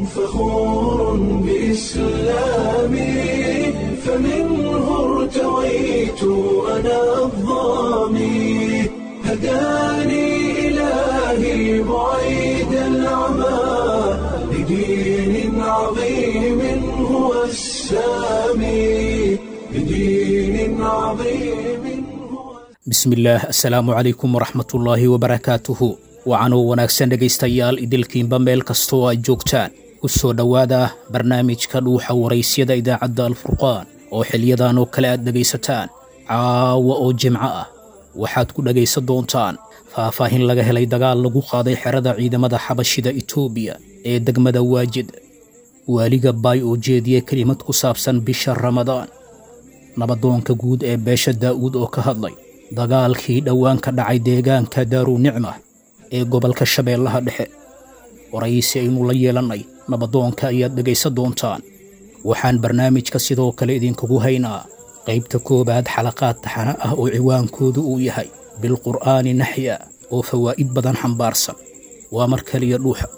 فخور بإسلامي فمنه ارتويت أنا الظامي هداني إلهي بعيد العمى لدين عظيم هو السامي لدين عظيم هو bismillaah assalaamu calaykum waraxmatullaahi wabarakaatuhu wacanoo wanaagsan dhegaystayaal idilkiinba meel kastoo aad joogtaan ku soo dhowaada barnaamijka dhuuxa waraysyada idaacadda alfurqaan oo xiliyadan oo kale aad dhegaysataan caawa oo jimco ah waxaad ku dhegaysan doontaan faahfaahin laga helay dagaal lagu qaaday xerada ciidamada xabashida itoobiya ee degmada waajid waaliga baay oo jeediye kelimad ku saabsan bisha ramadaan nabadoonka guud ee beesha daa'uud oo ka hadlay dagaalkii dhowaan ka dhacay deegaanka daaru nicma ee gobolka shabeellaha dhexe waraysi aynu la yeelannay nabadoonka ayaad dhegaysan doontaan waxaan barnaamijka sidoo kale idinkugu haynaa qaybta koowaad xalaqaad taxana ah oo ciwaankoodu uu yahay bilqur'aani naxya oo fawaa'id badan xambaarsan waa mar kaliya dhuuxa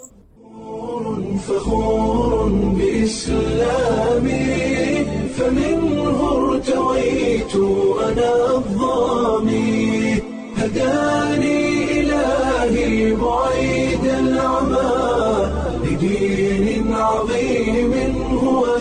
فخور بإسلامي فمنه ارتويت أنا الظامي هداني إلهي بعيد العمى لدين عظيم هو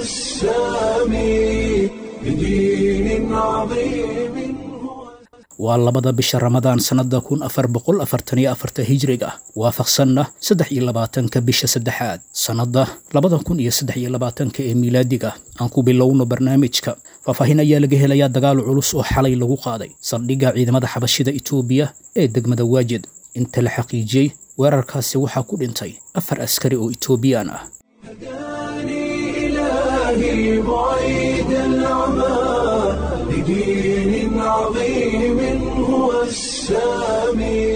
السامي لدين عظيم هو waa labada bisha ramadaan sannadda kun afar boqol afartan iyo afarta hijrig ah waafaqsanna saddex iyo labaatanka bisha saddexaad sannadda labada kun iyo saddex iyo labaatanka ee miilaadiga aan ku bilowno barnaamijka faahfaahin ayaa laga helayaa dagaal culus oo xalay lagu qaaday saldhigga ciidamada xabashida itoobiya ee degmada waajid inta la xaqiijiyey weerarkaasi waxaa ku dhintay afar askari oo itoobiyaan ah هداني إلهي بعيد العمى لدين عظيم هو السامي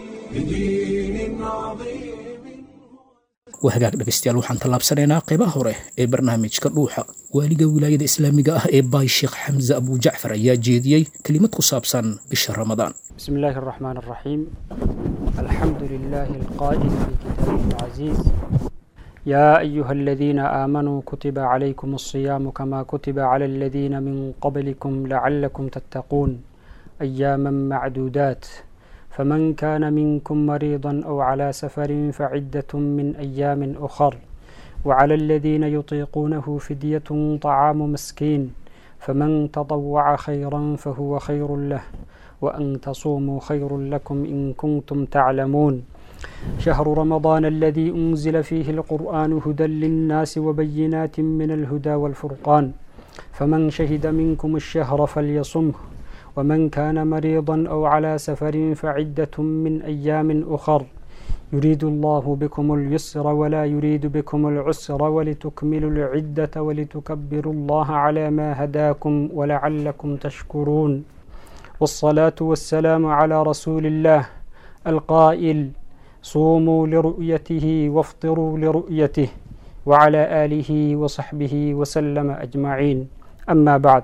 لدين عظيم waa hagaag dhegaystayaal waxaan tallaabsanaynaa qaybaha hore ee barnaamijka dhuuxa waaliga wilaayada islaamiga ah ee baay sheekh xamse abujacfar ayaa jeediyey kelimad ku saabsan bisha ramadaan بسم الله الرحمن الرحيم الحمد لله القائل في كتابه العزيز يا أيها الذين آمنوا كتب عليكم الصيام كما كتب على الذين من قبلكم لعلكم تتقون أياما معدودات فمن كان منكم مريضا أو على سفر فعدة من أيام أخر وعلى الذين يطيقونه فدية طعام مسكين فمن تطوع خيرا فهو خير له وأن تصوموا خير لكم إن كنتم تعلمون شهر رمضان الذي أنزل فيه القرآن هدى للناس وبينات من الهدى والفرقان فمن شهد منكم الشهر فليصمه ومن كان مريضا أو على سفر فعدة من أيام أخر يريد الله بكم اليسر ولا يريد بكم العسر ولتكملوا العدة ولتكبروا الله على ما هداكم ولعلكم تشكرون والصلاة والسلام على رسول الله القائل صوموا لرؤيته وافطروا لرؤيته وعلى آله وصحبه وسلم أجمعين أما بعد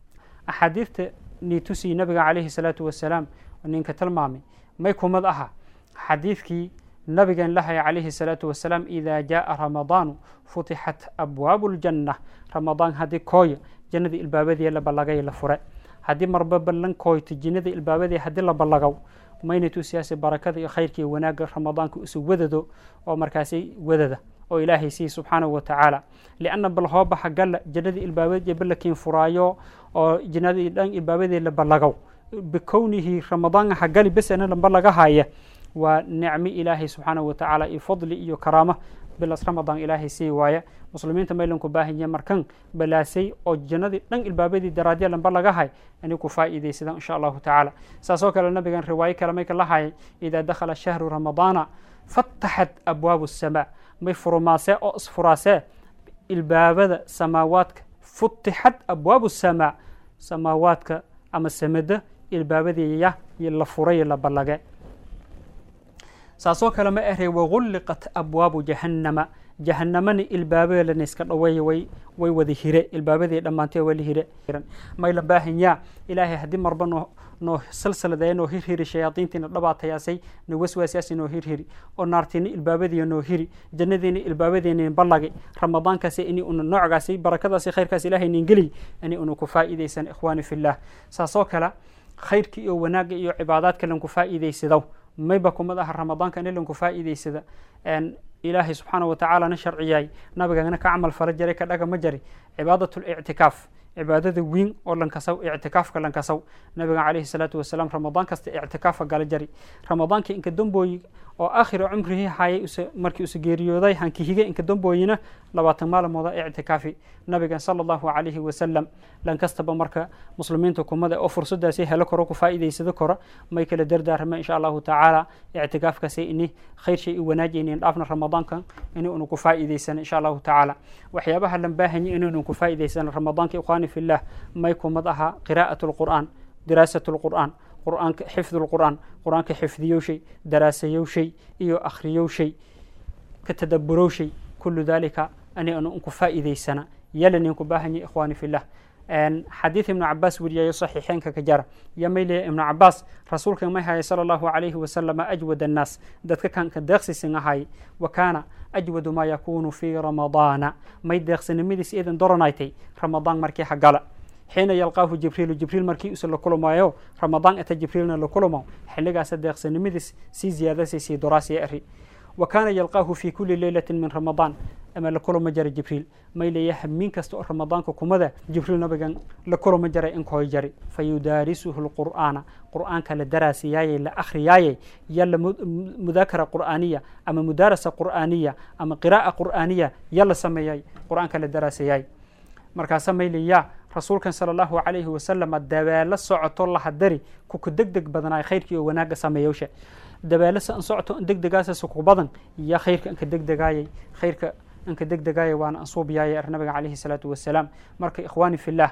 أحاديث نيتوسي نبي عليه الصلاة والسلام ونينك تلمامي ما يكون مضأها حديثك نبي لها عليه الصلاة والسلام إذا جاء رمضان فتحت أبواب الجنة رمضان هذه كوي جنة البابدية لبلغي لفرق haddii marba ballan kooyto jinnada ilbaabadii haddii la ballagaw mayna tusiyaase barakada iyo khayrka iyo wanaagga ramadaanka isu wadado oo markaasi wadada oo ilaahay siiy subxaanahu wa tacaala lianna bal hoo baxa galla jannadii ilbaabadii ballakiin furaayo oo jinnadii dhan ilbaabadii la ballagaw bikownihi ramadaanka hagali besena lamba laga haya waa nicmo ilaahay subxaanahu wa tacaala iyo fadli iyo karaamo bilas ramadaan ilaahay sii waaya muslimiinta maylanku baahanya markan balaasay oo jannadii dhan ilbaabadii daraadya lamba laga hay inay ku faa'iidaysadaan insha allahu tacaala saasoo kale nabigan riwaayo kale may kala hayay idaa dakhala shahru ramadaana fataxat abwaabu asamaa may furumaasee oo isfuraasee ilbaabada samaawaadka futixat abwaabu asamaa samaawaadka ama samada ilbaabadiiya la furay la ballage saasoo kale ma ahe wagulliqat abwaabu jahannama jahanamana ilbaabeelana iska dhaweeya way way wada hire ilbaabadii dhammaantee waa la hire may la baahanyaa ilaahay haddii marba noo noo salsaladeeya noo hirhiri shayaadiintiina dhabaatayaasay na waswaasyaasi noo hirhiri oo naartiina ilbaabadiiya noo hiri jannadiina ilbaabadeena ballagay ramadaankaasi ini una noocgaasi barakadaasi khayrkaas ilaahay nin geliy ini una ku faa'iidaysan ikhwaani fillah saasoo kale khayrka iyo wanaagga iyo cibaadaadka lanku faa'iidaysado mayba kumad aha ramadaanka in lanku faa'iidaysada ilaahay subxaana watacaalana sharciyay nabigana ka camal fala jaray ka dhaga ma jari cibaadat lictikaaf cibaadada weyn oo lankasaw ictikaafka lankasaw nabiga calayhi salaatu wasalaam ramadaan kasta ictikaafa gala jari ramadaanka inka dambooyi oo aakhira cumrihii hayay markii usa geeriyooday hankihige inka dambooyina labaatan maalmooda ictikaafi nabigan sala allahu calayhi wasalam lankastaba marka muslimiinta kumada oo fursadaasi helo karo ku faa'iidaysado karo may kala dardaarama insha allahu tacaala ictikaafkaasi ini khayr shay u wanaajaynin dhaafna ramadaankan ini unu ku faa'iidaysana insha allahu tacaala waxyaabaha lan baahanya inaynu ku faa'iidaysana ramadaanka ikhwaani fillah may kumad aha qiraa'at lqur'aan diraasat lqur'aan qur'aanka xifd lqur'aan qur'aanka xifdiyowshay daraasayowshay iyo akhriyowshay ka tadaburowshay kulu dalika ani anu unku faa'iidaysana yalanin ku baahanya ikhwaani fillah xadiid ibnu cabaas weriyayo saxiixeenka ka jara yo may leeya ibnu cabaas rasuulka may haya sala allahu calayhi wasalama ajwad annaas dadka kan ka deeqsisin ahay wa kaana ajwadu maa yakunu fii ramadaana may deeqsinimadiis iidan doranaytay ramadaan markii hagala xiina yalqaahu jibriilu jibriil markii usa la kulamayo ramadaan ata jibriilna la kulamo xilligaasa deeqsinimadiis sii ziyaadasay sii doraasiya ari wa kaana yalqaahu fi kuli leylatin min ramadaan ama la kulama jara jibriil may leeya hamiin kasta oo ramadaanka kumada jibriil nabigan la kulama jaray inkoy jari fa yudaarisuhu lqur'aana qur'aanka la daraasiyaayey la akhriyaayey yalla mudaakara qur'aaniya ama mudaarasa qur'aaniya ama qiraa'a qur'aaniya yalla sameeyay qur'aanka la daraasiyaay markaasa may leeyaa rasuulkan sala allahu calayhi wasalama dabeelo socoto lahadari kuku deg deg badanaay khayrkii oo wanaagga sameeyowsha dabeelo sa an socoto an deg degaasasa ku badan yaa khayrka anka deg degaayay khayrka anka deg degaaya waana ansuubiyaaya ar nabiga calayhi salaatu wasalaam marka ikhwaani fillah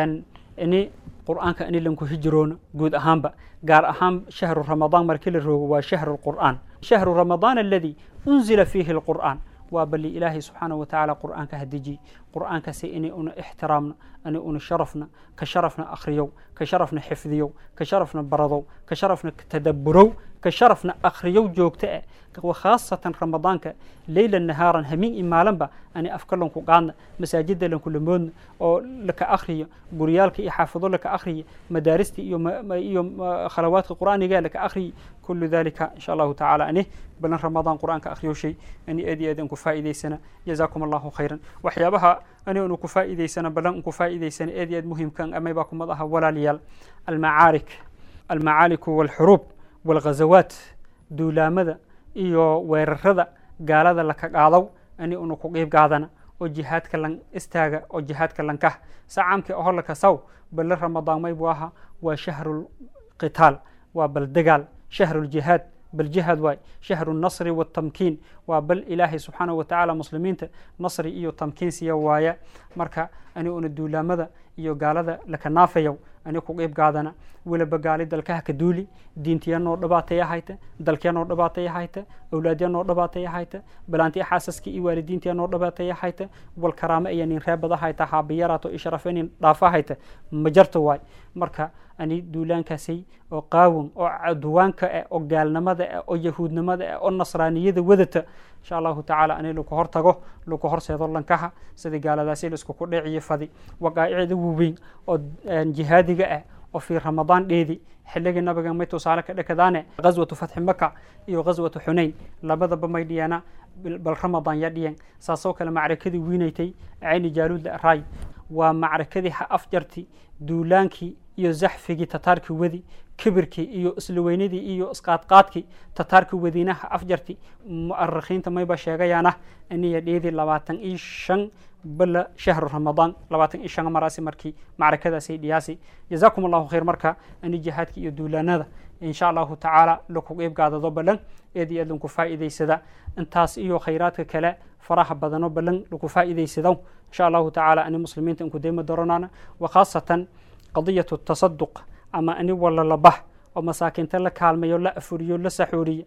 ini qur'aanka ini lanku hijiroono guud ahaanba gaar ahaan shahru ramadaan markii la roogo waa shahru lqur'aan shahru ramadaan aladi unzila fiihi lqur'aan waa bali ilaahay subxaana wa tacaala qur'aanka hadiji qur'aankaasi inay una ixtiraamno inay una sharafna ka sharafna akhriyow ka sharafna xifdiyow ka sharafna baradow ka sharafna tadaburow ka sharafna akhriyow joogto ah khaasatan ramadaanka leyla nahaaran hamiin i maalanba ani afka lanku qaadna masaajida lanku lamoodna oo laka akhriyo guryaalka iyo xaafado laka akhriyo madaarista iyo iyo khalawaadka qur'aaniga laka akhriyo kulu dalika insha allahu tacaala ani balan ramadaan qur'aanka akhriyo shay ani aad iyo aad aan ku faa'iidaysana jazaakum allahu khayran waxyaabaha ani anu ku faa'iidaysana balan an ku faa'iidaysana aad iyo aad muhimkan amaybaa kumad aha walaalayaal almacaarik almacaaliku walxuruub walghazawaat duulaamada iyo weerarada gaalada laka qaadaw ani una ku qiib qaadana oo jihaadka lan istaaga oo jihaadka lankah sacaamkii oho laka saw bale ramadaan maybu aha waa shahru qitaal waa bal dagaal shahru ljihaad bal jihaad waay shahru nasri watamkiin waa bal ilaahay subxaanahu watacaala muslimiinta nasri iyo tamkiin siya waaya marka ani una duulaamada iyo gaalada laka naafayow ani ku qiib qaadana weliba gaali dalkaha ka duuli diintiya noo dhabaataya hayta dalkya noo dhabaataya hayta awlaadya noo dhabaataya hayta balaantiya xaasaskii iyo waalidiintiya noo dhabaataya hayta wal karaame iyo nin reebada hayta haabiyaraato isharafo nin dhaafa hayta ma jarto waay marka ani duulaankaasay oo qaawan oo caduwaanka ah oo gaalnimada ah oo yahuudnimada ah oo nasraaniyada wadata insha allahu tacaala ani laku hor tago laku horseedo lankaha sidii gaaladaasi laiskuku dheciyo fadi waqaa'icda waaweyn oo jihaadiga ah oo fii ramadaan dheedi xilligii nabiga may tusaale ka dhekadaane ghaswatu fatxi maka iyo ghaswatu xunayn labadaba may dhiyeena bal ramadaan ya dhiyen saasoo kale macrakadii wiinaytay cayni jaaluudla araay waa macrakadii ha afjarti duulaankii iyo zaxfigii tataarkii wedi kibirkii iyo isla weynadii iyo isqaadqaadkii tataarkii wadiinaha afjarti mu'arikhiinta mayba sheegayaana iniya dheedii labaatan iyo shan bala shahru ramadaan labaatan iyo shan maraasi markii macrakadaasay dhiyaasi jazaakum allahu khayr marka ani jihaadka iyo duulaanada insha allahu tacaala laku qiib gaadado balan eed iyo aad lanku faa'iidaysada intaas iyo khayraadka kale faraha badano balan laku faa'iidaysado insha allahu tacaala ani muslimiinta inku deyma doronana wa khaasatan qadiyatu tasaduq ama ani wala labah oo masaakiinta la kaalmayo la afuriyo la saxuuriye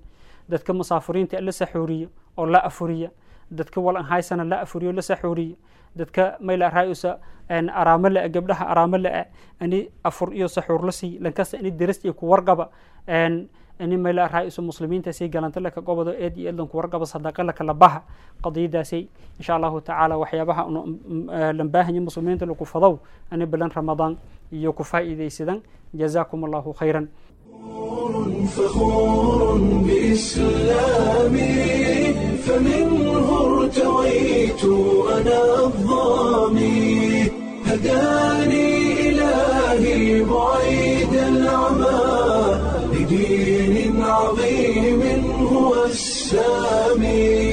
dadka musaafiriinta la saxuuriyo oo la afuriya dadka walan haysana la afuriyo la saxuuriya dadka mayla raayusa araamo la gabdhaha araamo la ani afur iyo saxuur la sii lankasta ani deris iyo ku warqaba ani mayla raayusa muslimiinta sii galanta laka gobodo eed iyo eedlan ku warqaba sadaqa laka labaha qadiyadaasay insha allahu tacaala waxyaabaha lambaahanya muslimiinta lagu fadow ani bilan ramadaan iyo ku faa'iidaysadan jazaakum allahu khayran فخور بإسلامي فمنه ارتويت أنا الظامي هداني إلهي بعيد العمى لدين عظيم هو السامي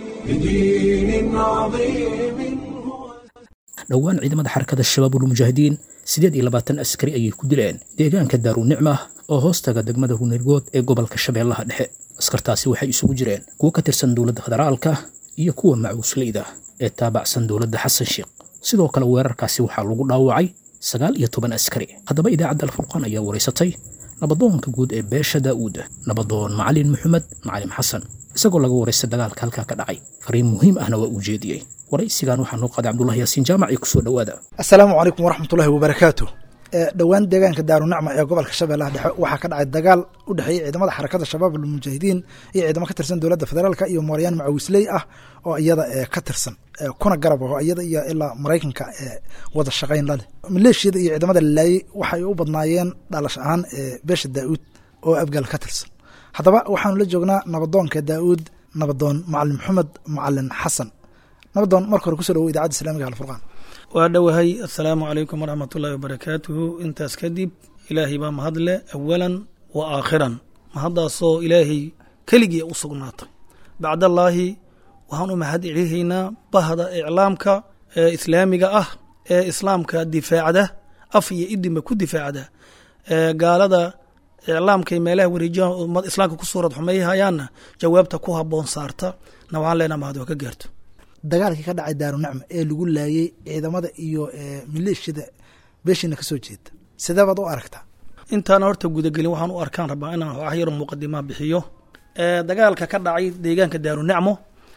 لدين عظيم هو dhowaan ciidamada xarakada shabaabul mujaahidiin siddeed iyo labaatan askari ayay ku dileen deegaanka daarunicma oo hoostaga degmada ruunirgood ee gobolka shabeellaha dhexe askartaasi waxay isugu jireen kuwo ka tirsan dowladda federaalka iyo kuwa macuusleyda ee taabacsan dowladda xasan sheekh sidoo kale weerarkaasi waxaa lagu dhaawacay sagaal iyo toban askari haddaba idaacadda alfurqaan ayaa waraysatay nabadoonka guud ee beesha daa'uud nabadoon macalin maxamed macalim xasan isagoo laga waraystay dagaalka halkaa ka dhacay fariin muhiim ahna waa uu jeediyey waraysigan waxaa noo qaaday cabdullahi yaasiin jaamac iyo kusoo dhowaada assalaamu calaykum waraxmatullahi wabarakaatu dhowaan deegaanka daarunacma ee gobolka shabeellaha dhexe waxaa ka dhacay dagaal u dhexeeyey ciidamada xarakada shabaab almujaahidiin iyo ciidamo ka tirsan dowladda federaalka iyo mooryaan macawisley ah oo iyada ka tirsan kuna garab aho iyada iyo ilaa maraykanka wada shaqayn laleh maleeshiyada iyo ciidamada lalaayey waxay u badnaayeen dhalash ahaan beesha daa'uud oo abgaal ka tirsan haddaba waxaanu la joognaa nabadoonka daa'uud nabadoon macalin maxamed macalin xasan nabadoon marka hore kusoo dhawo idacadda islamiga alfurqaan waa dhowahay assalaamu calaykum waraxmat ullahi wabarakaatuhu intaas kadib ilaahay baa mahadle awalan wa aakhiran mahaddaasoo ilaahay keligii u sugnaatay bacdallaahi waxaan u mahad celihaynaa bahda iclaamka ee islaamiga ah ee islaamka difaacda af iyo idinba ku difaacda ee gaalada iclaamkay meelaha wareejiyaha ummad islaamka ku suurad xumeeyahayaanna jawaabta ku habboon saarta na waxaan leenaha mahad waa ka gaarto dagaalkii ka dhacay daarunacma ee lagu laayey ciidamada iyo maleeshiyada beeshiina kasoo jeeda sidee baad u aragtaa intaana horta gudagelin waxaan u arkaan rabaa inaan wax yaro muqadimaa bixiyo dagaalka ka dhacay deegaanka daarunacmo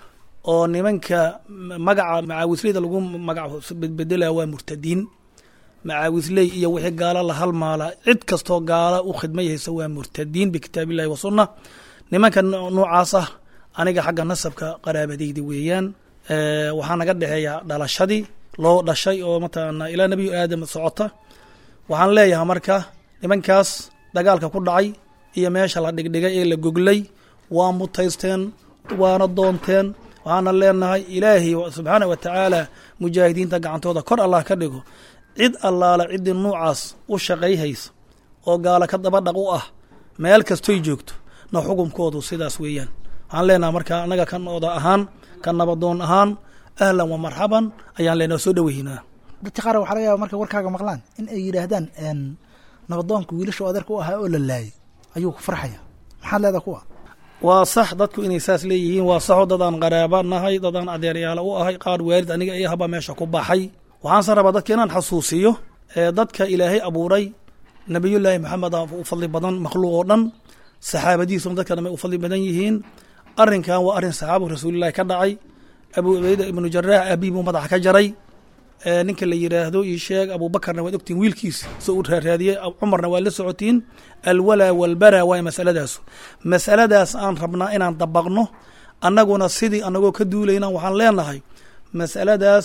oo nimanka magaca macaawisleyda lagu magac bedbedelaya waa murtadiin macaawisley iyo wixii gaalo la halmaala cid kastoo gaala u khidmayhaysa waa murtadiin bikitaabillahi wa sunna nimanka noocaas ah aniga xagga nasabka qaraabadayda weeyaan waxaa naga dhexeeya dhalashadii loo dhashay oo mataqaana ilaa nebiyu aadam socota waxaan leeyahay marka nimankaas dagaalka ku dhacay iyo meesha la dhigdhigay ee la goglay waa mutaysteen waana doonteen waxaana leenahay ilaahay subxaana wa tacaala mujaahidiinta gacantooda kor allah ka dhigo cid allaala ciddii nuucaas u shaqayhaysa oo gaala ka dabadhaq u ah meel kastoy joogto na xukumkoodu sidaas weeyaan waxaan leenahay marka annaga kan oda ahaan ka nabadoon ahaan ahlan wa marxaban ayaan leenaha soo dhoweynaa dadka qaar waxaa laga yaaba markay warkaaga maqlaan in ay yidhaahdaan nabadoonka wiilasha adeerka u ahaa oo la laayay ayuu ku farxaya maxaad leedaha kuwa waa sax dadku inay saas leeyihiin waa saxo dadaan qaraaba nahay dadaan adeeryaala u ahay qaar waalid aniga iyo haba meesha ku baxay waxaanse rabaa dadka inaan xasuusiyo dadka ilaahay abuuray nabiyullaahi maxamed u fadli badan makhluuq oo dhan saxaabadiisuna dadka dhamay u fadli badan yihiin arrinkan waa arrin saxaabu rasuulillahi ka dhacay abu cubayda ibnu jaraax aabii buu madaxa ka jaray ninka la yidhaahdo io sheeg abuubakarna waad ogtiin wiilkiis so uu raaraadiyey cumarna waad la socotiin alwalaa walbara waay masaladaasu masaladaas aan rabnaa inaan dabaqno annaguna sidii anagoo ka duulayna waxaan leenahay masaladaas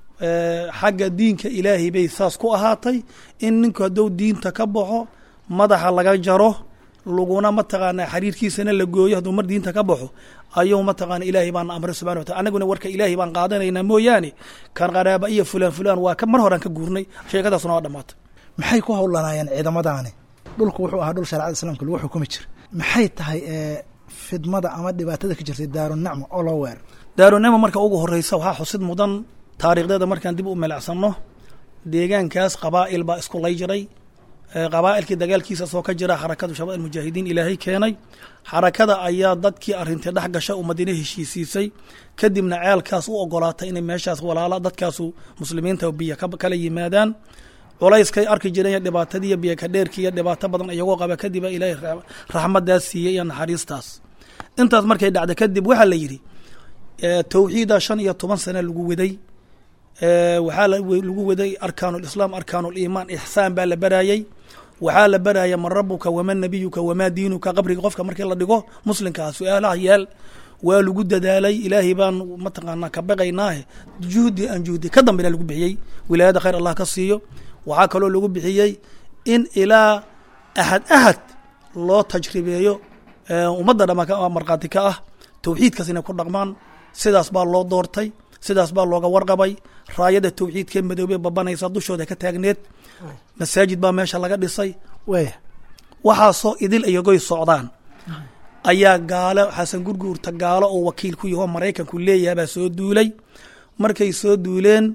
xagga diinka ilaahay bay saas ku ahaatay in ninku hadduu diinta ka baxo madaxa laga jaro laguna mataqaanaa xariirkiisana la gooyo hadduu mar diinta ka baxo ayuu mataqaana ilaahay baana amray subxana wa tala annaguna warka ilaahay baan qaadanaynaa mooyaane kan qaraaba iyo fulaan fulaan waa ka mar horaan ka guurnay sheekadaasuna waa dhamaatay maxay ku howlanaayeen ciidamadaani dhulku wuxuu ahaa dhul shareecada islaamka lagu xukumi jira maxay tahay fidmada ama dhibaatada ka jirtay daarunacma oo loo weerar daarunacma marka ugu horeysa waxaa xusid mudan taariikhdeeda markaan dib u melacsanno deegaankaas qabaa'il baa isku lay jiray qabaa'ilkii dagaalkiisa soo ka jira xarakadu shabaab almujaahidiin ilaahay keenay xarakada ayaa dadkii arrintai dhex gasha ummadina heshiisiisay kadibna ceelkaas u ogolaatay inay meeshaas walaala dadkaasu muslimiinta biyo kala yimaadaan culayskay arki jireen dhibaatadiiyo biyo ka dheerkii iyo dhibaato badan iyagoo qaba kadiba ilaahay raxmadaas siiyey iyo naxariistaas intaas markay dhacda kadib waxaa la yidhi tawxiida shan iyo toban sane lagu waday waxaa lagu waday arkaan lislaam arkaan liimaan ixsaan baa la baraayey waxaa la baraya man rabuka waman nabiyuka wamaa diinuka qabriga qofka markii la dhigo muslimkaa su-aalaha yaal waa lagu dadaalay ilaahay baan mataqaanaa ka baqaynaahe juhdi aan juhdi ka dambena lagu bixiyey wilaayada khayr allah ka siiyo waxaa kaloo lagu bixiyey in ilaa ahad ahad loo tajribeeyo ummadda dhama markhaati ka ah tawxiidkaas inay ku dhaqmaan sidaas baa loo doortay sidaas baa looga warqabay raayada tawxiidkee madoobe babanaysa dushooda ka taagneed masaajid baa meesha laga dhisay waya waxaasoo idil iyagoy socdaan ayaa gaalo xasan gurguurta gaalo oo wakiil ku yahoo maraykanku leeyahay baa soo duulay markay soo duuleen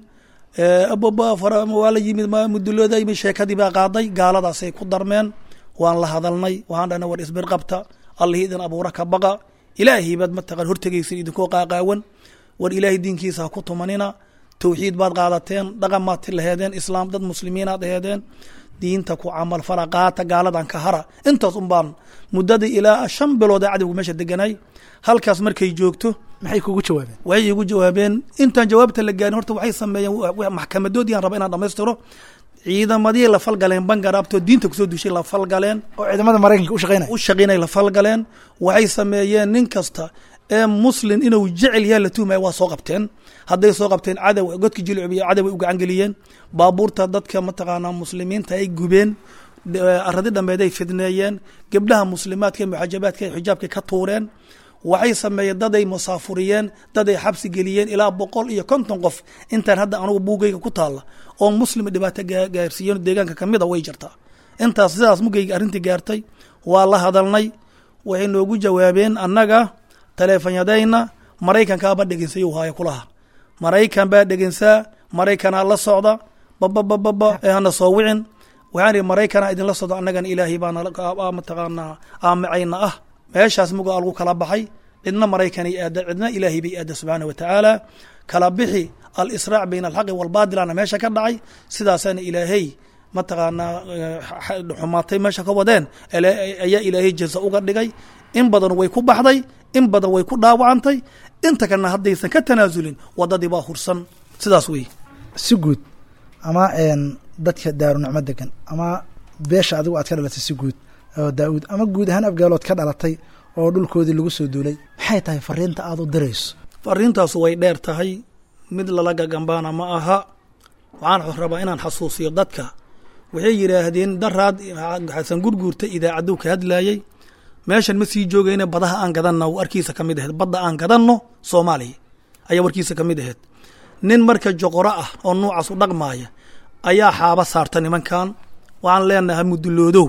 waa la yimid mudulooda yimid sheekadii baa qaaday gaaladaasay ku darmeen waan la hadalnay waxaan dhahna war isbir qabta allihii idin abuura ka baqa ilaahay baad mataqan hortegaysin idinkoo qaaqaawan war ilaahay diinkiisa ha ku tumanina tawxiid baad qaadateen dhaqan maad laheedeen islaam dad muslimiinaad aheedeen diinta ku camal fala qaata gaaladan ka hara intaas un baan muddadii ilaa shan bilood ee cadowga meesha deganay halkaas markay joogto maxay kugu jawaabeen waxay igu jawaabeen intaan jawaabta la gaarin horta waxay sameeyeen maxkamadoodii aan raba inaan dhamaystiro ciidamadii la falgaleen bangaraabtoo diinta kusoo dushay la falgaleen oo ciidamada maraykanka u shaqeynaya u shaqeynay la falgaleen waxay sameeyeen nin kasta ee muslin inuu jecel yahay la tuhmaya waa soo qabteen hadday soo qabteen cadow godki jilcubiya cadow ay u gacan geliyeen baabuurta dadka mataqaanaa muslimiinta ay gubeen aradi dhammeed ay fidneeyeen gebdhaha muslimaadka muxajabaadka ay xijaabka ka tuureen waxay sameeyeen daday musaafuriyeen daday xabsi geliyeen ilaa boqol iyo konton qof intaan hadda anugu buugayga ku taalla oo muslim dhibaato gaarsiiyeen deegaanka kamid a way jirtaa intaas sidaas mugayga arrintii gaartay waa la hadalnay waxay noogu jawaabeen annaga taleefanyadayna maraykankaaba dhegeysayu haayo kulaha maraykan baa dhegeysaa maraykanaa la socda bababababa ee hana soo wicin waxaan ihi maraykanaa idinla socdo annagana ilaahay baana mataqaanaa aamacayna ah meeshaas muga lagu kala baxay cidna maraykanay aada cidna ilaahay bay aada subxaana wa tacaala kala bixi alisraac bayna alxaqi walbaadilana meesha ka dhacay sidaasaana ilaahay mataqaanaa xumaatay meesha ka wadeen ayaa ilaahay jaza uga dhigay in badan way ku baxday in badan way ku dhaawacantay inta kalena haddaysan ka tanaasulin wadadii baa hursan sidaas wey si guud ama dadka daarunicmo degan ama beesha adigu aad ka dhalatay si guud oo daa-uud ama guud ahaan afgaalood ka dhalatay oo dhulkoodii lagu soo duulay maxay tahay fariinta aada u dirayso fariintaasu way dheer tahay mid lala gagambaana ma aha waxaan rabaa inaan xasuusiyo dadka waxay yidhaahdeen daraad xasan gurguurta idaacaduu ka hadlaayey meeshan ma sii joogayne badaha aan gadanno warkiisa ka mid aheed badda aan gadanno soomaaliya ayaa warkiisa ka mid aheed nin marka joqoro ah oo nuucaas u dhaqmaaya ayaa xaaba saarta nimankan waxaan leenahay muduloodow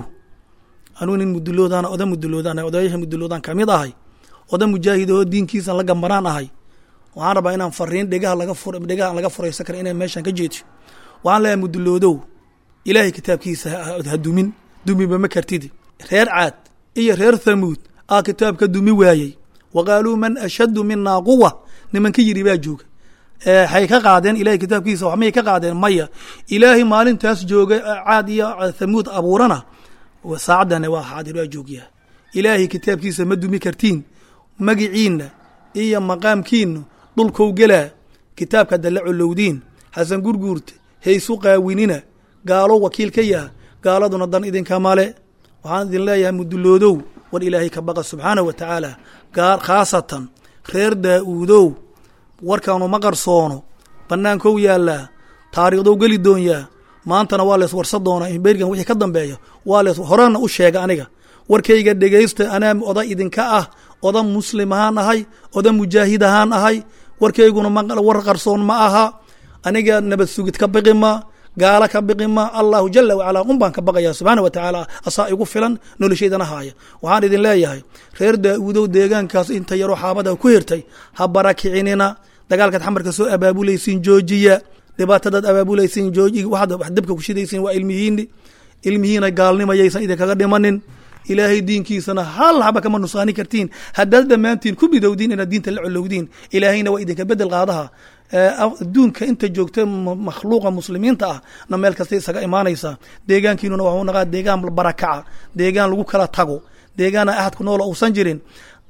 anuu nin muduloodaana oda muduloodan odayaasha muduloodan kamid ahay oda mujaahidoo diinkiisan la gambanaan ahay waxaan rabaa inaan fariin dhegaha laga fur dhegaha aan laga furaysan kara inay meeshan ka jeedsho waxaan leeyahay muduloodow ilaahay kitaabkiisa ha dumin dumiba ma kartid reer caad iyo reer thamuud aa kitaabka dumi waayey wa qaaluu man ashaddu minaa quwa nimanka yidhi baa jooga waxay ka qaadeen ilahay kitaabkiisa wax may ka qaadeen maya ilaahay maalintaas jooga caad iyo thamuud abuurana saacaddana waa xaadir waa joogyaa ilaahay kitaabkiisa ma dumi kartiin magiciinna iyo maqaamkiinu dhulkou gelaa kitaabka dalla colowdiin xasan gurguurta haysu qaawinina gaalo wakiil ka yaha gaaladuna dan idinka male waxaan idin leeyahay muduloodow war ilaahay ka baqa subxaanah wa tacaala gaar khaasatan reer daa-uudow warkaanu ma qarsoono bannaankou yaallaa taariikhdow geli doonyaa maantana waa lees warsa doonaa bergan wixii ka dambeeya waa lees horena u sheega aniga warkayga dhegaysta anaa oda idinka ah oda muslim ahaan ahay oda mujaahid ahaan ahay warkayguna war qarsoon ma aha aniga nabad sugid ka biqi ma gaala ka biqi ma allahu jala wacalaa un baan ka baqaya subxaana wa tacaala asaa igu filan noloshaydana haaya waxaan idin leeyahay reer daa-uudow deegaankaas inta yaroo xaabada ku hirtay ha barakicinina dagaalkaad xamarka soo abaabulaysiin joojiya dhibaatadaad abaabulaysiin jooji waxaad wax dabka ku shidaysiin waa ilmihiini ilmihiina gaalnimayaysan idinkaga dhimanin ilaahay diinkiisana hal haba kama nusaani kartiin haddaad dhammaantiin ku bidowdiin inaad diinta la colowdiin ilaahayna waa idinka bedel qaadaha adduunka inta joogta makhluuqa muslimiinta ah na meel kasta isaga imaanaysaa deegaankiinuna waxuu naqaa deegaan barakaca deegaan lagu kala tago deegaana ahadku noola uusan jirin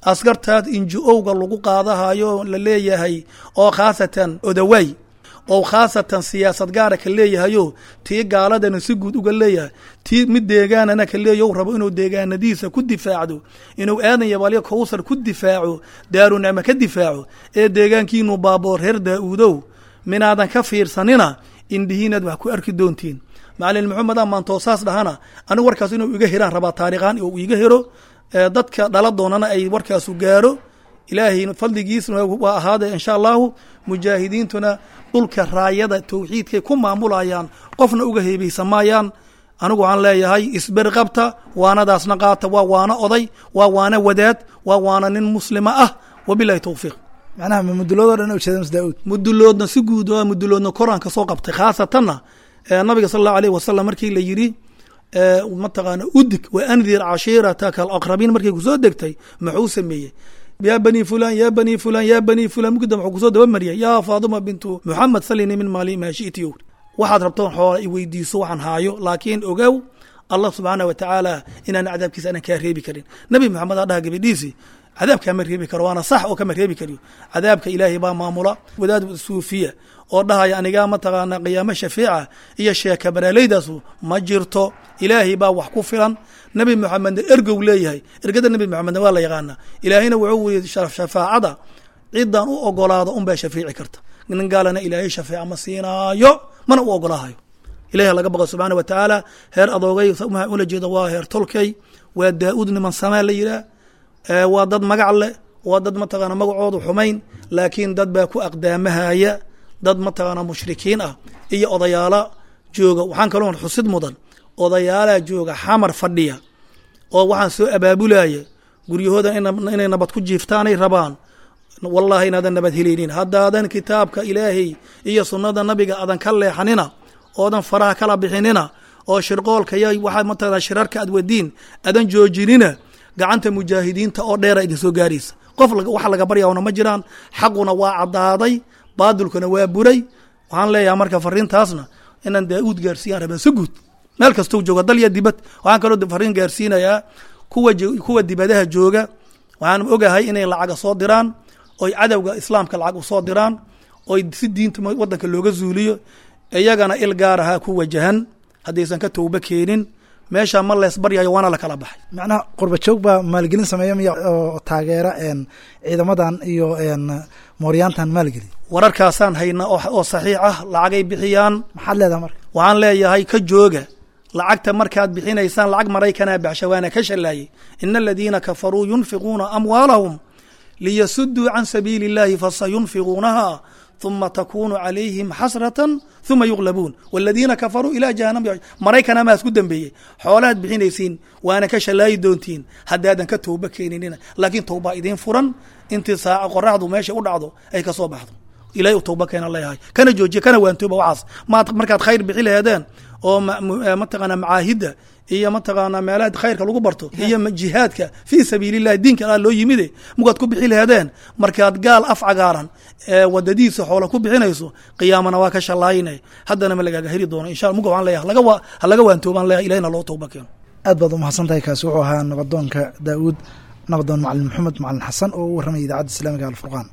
askartaas inji-owga lagu qaadahayo la leeyahay oo khaasatan odawaay oo khaasatan siyaasad gaara ka leeyahayo tii gaaladana si guud uga leeyahay tii mid deegaanana ka leeyahy u rabo inuu deegaanadiisa ku difaacdo inuu aadan yabalyo kowsar ku difaaco daarunacme ka difaaco ee deegaankiinu baaboor reer daa-uudow minaadan ka fiirsanina indhihiinaad wax ku arki doontiin macalin maxamedaa maantoosaas dhahana anigu warkaas inuu iga hiraan rabaa taariikhaan oo iga hiro dadka dhala doonana ay warkaasu gaaro ilaahay fadligiisna waa ahaada insha allahu mujaahidiintuna dhulka raayada towxiidkay ku maamulayaan qofna uga heebaysa maayaan anigu waxaan leeyahay isberi qabta waanadaasna qaata waa waano oday waa waano wadaad waa waano nin muslima ah wabilahi towfiiq macnaha ma muduloodoo dhan ujeeda mas daa-uud muduloodna si guud waa muduloodna koraanka soo qabtay khaasatanna nabiga sal allahu alayh wasalam markii la yidhi mataqaana udig wa andir cashiirataka alaqrabiin markay kusoo degtay muxuu sameeyey ya bani fulan ya bani fulan ya bani fulan mugda wuxuu kusoo dabamariyay yaa faaduma bintu muxamed salini min maali maa shi'ti yow waxaad rabtoon xoola i weydiiso waxaan haayo laakiin ogow allah subxaanah wa tacaala inaan cadaabkiisa aanan kaa reebi karin nabi maxamed aa dhaha gabadhiisi cadaab kaama reebi karo waana sax oo kama reebi kariyo cadaabka ilaahay baa maamula wadaad suufiya oo dhahaya anigaa mataqaana qiyaamo shafiica iyo sheeka baraalaydaas ma jirto ilaahay baa wax ku filan nebi moxamedna ergow leeyahay ergada nebi moxamedna waa la yaqaana ilaahayna wuxuu weyey shafaacada cidan u ogolaado unbaa shafiici karta nin gaalana ilaahay shafeeca ma siinaayo mana u ogolaahayo ilahi laga baqo subxaana wa tacaala heer adoogay ula jeeda waa heer tolkey waa daa-uud niman samaa la yidhaah waa dad magac leh waa dad mataqaana magacoodu xumayn laakiin dad baa ku aqdaamahaya dad mataqaana mushrikiin ah iyo odayaala jooga waxaan kaloo xusid mudan odayaalaa jooga xamar fadhiya oo waxaan soo abaabulaya guryahooda inay nabad ku jiiftaanay rabaan wallahi inaadan nabad helaynin haddaadan kitaabka ilaahay iyo sunnada nabiga aadan ka leexanina oodan faraha kala bixinina oo shirqoolka y waxaa mataqana shirarka aad wadiin aadan joojinina gacanta mujaahidiinta oo dheera idin soo gaaraysa qof waxa laga baryaana ma jiraan xaquna waa caddaaday baadilkuna waa buray waxaan leeyahay marka fariintaasna inaan daa-uud gaarsiiyaan rabaa si guud meel kastou jooga dal iyo dibad waxaan kaloo fariin gaarsiinayaa kuwa kuwa dibadaha jooga waxaan ogahay inay lacaga soo diraan oy cadowga islaamka lacag u soo diraan oy si diinta wadanka looga zuuliyo iyagana il gaaraha ku wajahan haddaysan ka towba keenin meesha ma lees baryayo waana la kala baxay macnaha qurba joog baa maalgelin sameeya miya oo taageera ciidamadan iyo mooryaantan maalgeliya wararkaasaan hayna oo saxiix ah lacagay bixiyaan maxaad leedaha marka waxaan leeyahay ka jooga lacagta markaad bixinaysaan lacag maraykanaa baxsha waana ka shallaayey ina aladiina kafaruu yunfiquuna amwaalahum liyasuduu can sabiili اllahi fasayunfiquunaha ثuma takunu calayhim xasratan ثuma yuglabuun wاladiina kafaruu ilaa jahanam maraykana maa isku dembeeyey xoolahaad bixinaysiin waana ka shallaayi doontiin haddaadan ka towba keeninina laakiin towbaa idiin furan intii saaca qoraxdu meesha u dhacdo ay ka soo baxdo ilahay u towba keena leeyahay kana joojiya kana waantooba waxaas maad markaad khayr bixi laheedeen oo mataqaana macaahidda iyo mataqaana meelaha khayrka lagu barto iyo jihaadka fii sabiili llahi diinka alla loo yimide mugaad ku bixi laheedeen markaad gaal af cagaaran wadadiisa xoola ku bixinayso qiyaamana waa ka shallaayine haddana ma lagaaga heri doono insha muga waxaan leeyahay laga ha laga waantoobaan leeyahay ilahina loo towba keeno aad baad umahadsan tahay kaasi wuxuu ahaa nabadoonka daa'uud nabadoon macalin maxamed macalin xasan oo u warramaya idaacadda islaamiga alfurqaan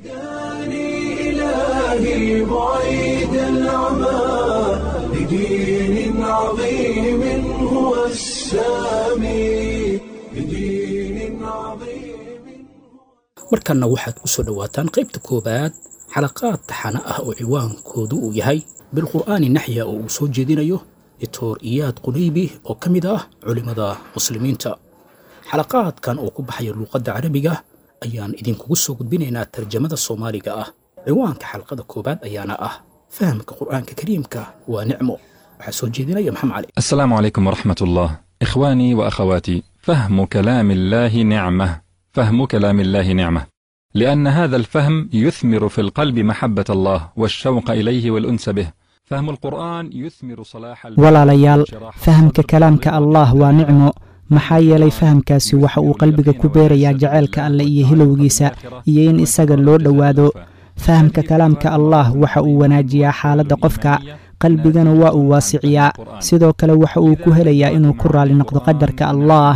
إلهي بعيد العمى لدين عظيم هو السامي لدين عظيم markanna waxaad ku soo dhowaataan qaybta koowaad xalaqaad taxana ah oo ciwaankoodu uu yahay bilqur'aani naxya oo uu soo jeedinayo dictor iyaad qunaybi oo ka mid ah culimmada muslimiinta xalaqaadkan oo ku baxaya luuqadda carabiga ayaan idinkugu soo gudbinaynaa tarjamada soomaaliga ah ciwaanka xalqada koowaad ayaana ah fahamka qur'aanka kariimka waa nicmo waxaa soo jeedinaya maxamed cali السلام عليكم ورحمة الله إخواني وأخواتي فهم كلام الله نعمة فهم كلام الله نعمة لأن هذا الفهم يثمر في القلب محبة الله والشوق إليه والأنس به فهم القرآن يثمر صلاح البلد walaalayaal وانشراح fahamka الصدر kalaamka allah waa nicmo maxaa yeelay fahamkaasi waxa uu qalbiga ku beerayaa jaceylka alle iyo hilowgiisa iyo in isaga loo dhowaado fahamka kalaamka allah waxa uu wanaajiyaa xaaladda qofka qalbigana waa uu waasiciyaa sidoo kale waxa uu ku helayaa inuu ku raali noqdo qadarka allah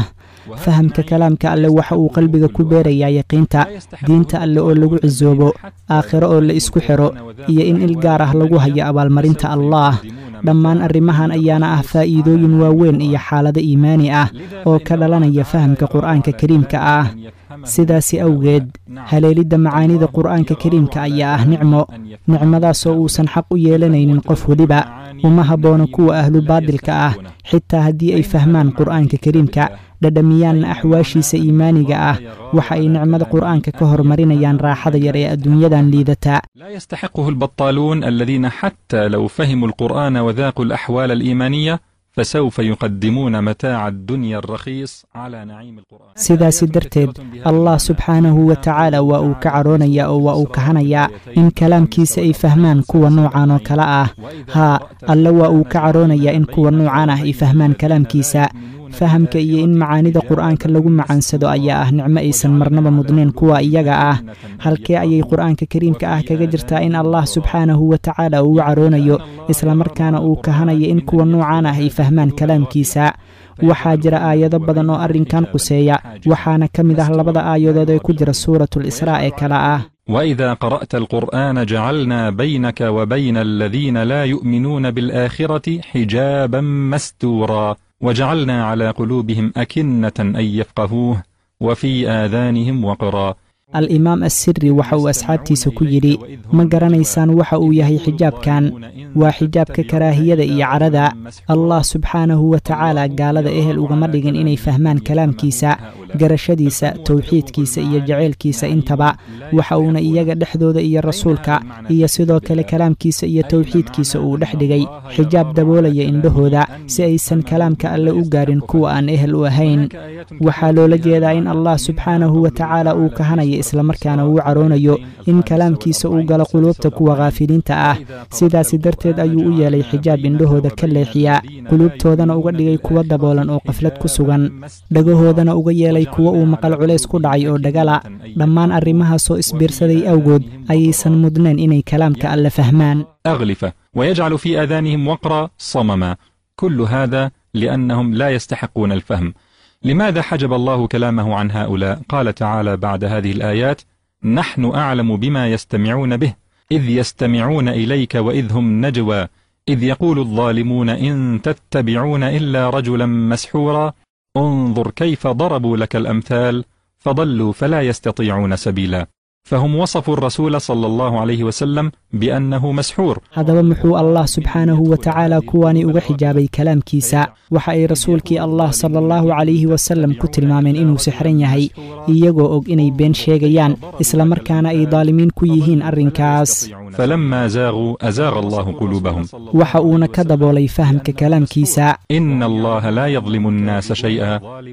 fahamka kalaamka alle waxa uu qalbiga ku beerayaa yaqiinta diinta alle oo lagu cisoobo aakhiro oo la isku xidho iyo in il gaar ah lagu hayo abaalmarinta allaah dhammaan arrimahan ayaana ah faa'iidooyin waaweyn iyo xaalado iimaani ah oo ka dhalanaya fahamka qur'aanka kariimka ah sidaasi awgeed haleelidda macaanida qur'aanka kariimka ayaa ah nicmo nicmadaasoo uusan xaq u yeelanaynin qof weliba uma habboona kuwa ahlu baadilka ah xitaa haddii ay fahmaan qur'aanka kariimka dhadhamiyaanna axwaashiisa iimaaniga ah waxa ay nicmada qur'aanka ka horumarinayaan raaxada yar ee adduunyadan liidata لا يستحقه البطالون الذين حتى لو فهموا القرآن وذاقوا الأحوال الإيمانية فسوف يقدمون متاع الدنيا الرخيص على نعيم القرآن sidaasi darteed allah subxaanahu wa tacaala waa uu ka cadhoonayaa oo waa uu kahanayaa in kalaamkiisa ay fahmaan kuwa noocan oo kale ah haa alle waa uu ka cadhoonayaa in kuwa noocan ah ay fahmaan kalaamkiisa fahamka iyo in macaanida qur'aanka lagu macaansado ayaa ah nicmo aysan marnaba mudnayn kuwa iyaga ah halkee ayay qur'aanka kariimka ah kaga jirtaa in allah subxaanahu wa tacaala uu cadhoonayo islamarkaana uu kahanayo in kuwa noocan ah ay fahmaan kalaamkiisa waxaa jira aayado badan oo arrinkan quseeya waxaana ka mid ah labada aayadood ee ku jira suuratu lisraa ee kale ah وإذا قرأت القرآن جعلنا بينك وبين الذين لا يؤمنون بالآخرة حجابا مستورا وجعلنا على قلوبهم أكنة أن يفقهوه وفي آذانهم وقرا al-imaam assiri waxa uu asxaabtiisa ku yidhi ma garanaysaan waxa uu yahay xijaabkan waa xijaabka karaahiyada iyo cadhada allah subxaanahu wa tacaala gaalada ehel ugama dhigin inay fahmaan kalaamkiisa garashadiisa towxiidkiisa iyo jaceylkiisa intaba waxa uuna iyaga dhexdooda iyo rasuulka iyo sidoo kale kalaamkiisa iyo towxiidkiisa uu dhex dhigay xijaab daboolaya indhahooda si aysan kalaamka alle u gaarin kuwa aan ehel u ahayn waxaa loola jeedaa in allah subxaanahu wa tacaala uu kahanayo islamarkaana uu cadhoonayo in kalaamkiisa uu galo quluubta kuwa khaafiliinta ah sidaasi darteed ayuu u yeelay xijaab indhahooda ka leexiya quluubtoodana uga dhigay kuwa daboolan oo qaflad ku sugan dhagahoodana uga yeelay kuwa uu maqal culays ku dhacay oo dhagala dhammaan arrimahaasoo isbiirsaday awgood ayaysan mudnayn inay kalaamka alle fahmaan أغلفة ويجعل في آذانهم وقرا صمما كل هذا لأنهم لا يستحقون الفهم لماذا حجب الله كلامه عن هؤلاء قال تعالى بعد هذه الآيات نحن أعلم بما يستمعون به إذ يستمعون إليك وإذ هم نجوى إذ يقول الظالمون إن تتبعون إلا رجلا مسحورا انظر كيف ضربوا لك الأمثال فضلوا فلا يستطيعون سبيلا فهم وصفوا الرسول صلى الله عليه وسلم بأنه مسحور haddaba muxuu allah subxaanahu wa tacaala kuwani uga xijaabay kalaamkiisa waxa ay rasuulkii allah sala allahu calayhi wasallam ku tilmaameen inuu sixran yahay iyagoo og inay been sheegayaan islamarkaana ay daalimiin ku yihiin arrinkaas فلما زاغوا أزاغ الله قلوبهم waxa uuna ka daboolay fahamka kalaamkiisa إن الله لا يظلم الناس شيئا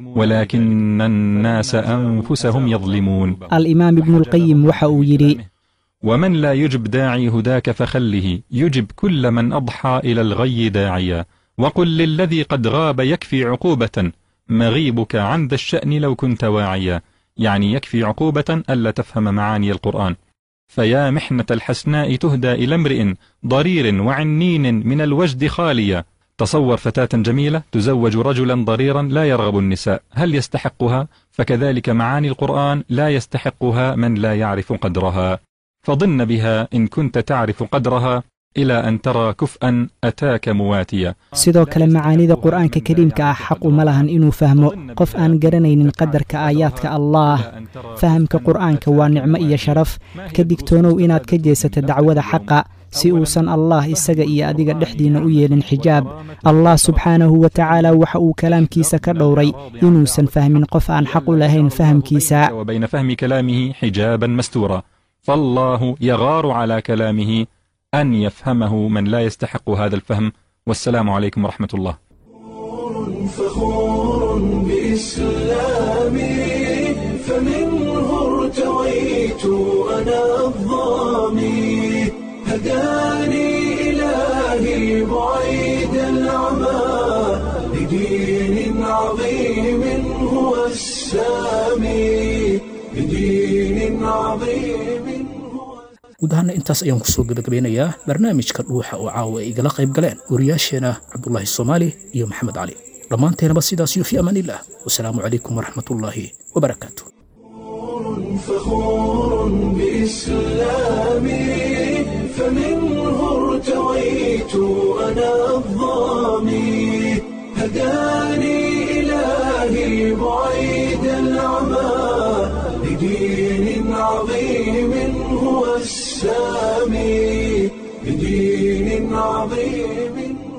ولكن الناس أنفسهم يظلمون al-imaam ibnuulqayim waxa uu yidhi ومن لا يجب داعي هداك فخله يجب كل من أضحى إلى الغي داعيا وقل للذي قد غاب يكفي عقوبة مغيبك عن ذا الشأن لو كنت واعيا يعني يكفي عقوبة ألا تفهم معاني القرآن فيا محنة الحسناء تهدى إلى امرئ ضرير وعنين من الوجد خالية تصور فتاة جميلة تزوج رجلا ضريرا لا يرغب النساء هل يستحقها؟ فكذلك معاني القرآن لا يستحقها من لا يعرف قدرها فضن بها إن كنت تعرف قدرها إلى أن ترى كفءا أتاك مواتيا sidoo kale macaanida qur'aanka kariimka ah xaq uma lahan inuu fahmo qof aan garanaynin qadarka aayaadka allaah fahamka qur'aanka waa nicmo iyo sharaf ka digtoonow inaad ka jeesato dacwada xaqa si uusan allah isaga iyo adiga dhexdiinna u yeelin xijaab allah subxaanahu wa tacaala waxa uu kalaamkiisa ka dhowray inuusan fahmin qof aan xaq u lahayn fahamkiisa وبين فهم كلامه حجابا مستورا فالله يغار على كلامه أن يفهمه من لا يستحق هذا الفهم والسلام عليكم ورحمة الله فخور بإسلامي فمنه ارتويت أنا الظامي هداني إلهي بعيد العمى لدين عظيم هو السامي لدين عظيم هو guud ahaana intaas ayaan kusoo gebagabeynayaa barnaamijka dhuuxa oo caawa ay igala qayb galeen wariyaasheena cabdulaahi soomaali iyo maxamed cali dhammaanteenaba sidaas iyo fi amaan illah wasalaamu calaykum waraxmat ullaahi wabarakaatu فخور بإسلامي فمنه ارتويت أنا الظامي هداني إلهي بعيد العمى لدين عظيم هو السامي لدين عظيم